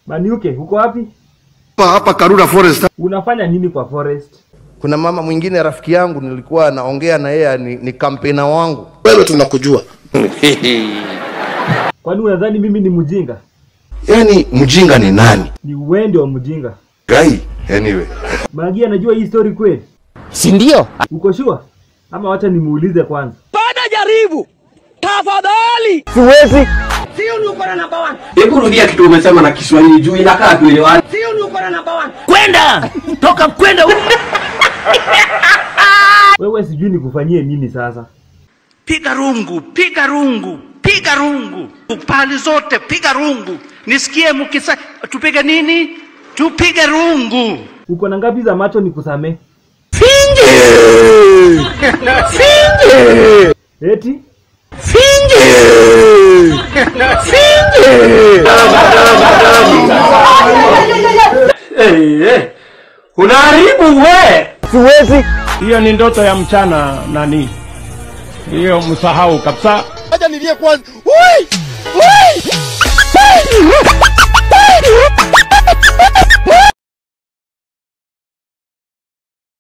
Maniuke, uko wapi? hapa hapa Karura Forest. Unafanya nini kwa forest? Kuna mama mwingine rafiki yangu nilikuwa naongea na yeye ni, ni kampena wangu. Wewe tunakujua. Kwani unadhani mimi ni mjinga? Yaani mjinga ni nani? Ni uwende wa mjinga. Guy. Anyway. Magi anajua hii story kweli? si ndio? Uko sure? Ama wacha nimuulize kwanza. Siwezi. Hebu rudia kitu umesema na Kiswahili juu inakaa tuelewane. Kwenda toka kwenda huko. Wewe sijui nikufanyie nini sasa. piga rungu, piga rungu, piga rungu, pali zote piga rungu. Nisikie mukisa, tupige nini? Tupige rungu. Uko na ngapi za macho nikusamee? Eti? Eh, eh. Unaharibu we. Siwezi. Hiyo ni ndoto ya mchana nani? Hiyo msahau kabisa. Acha nilie kwanza. Ui! Ui!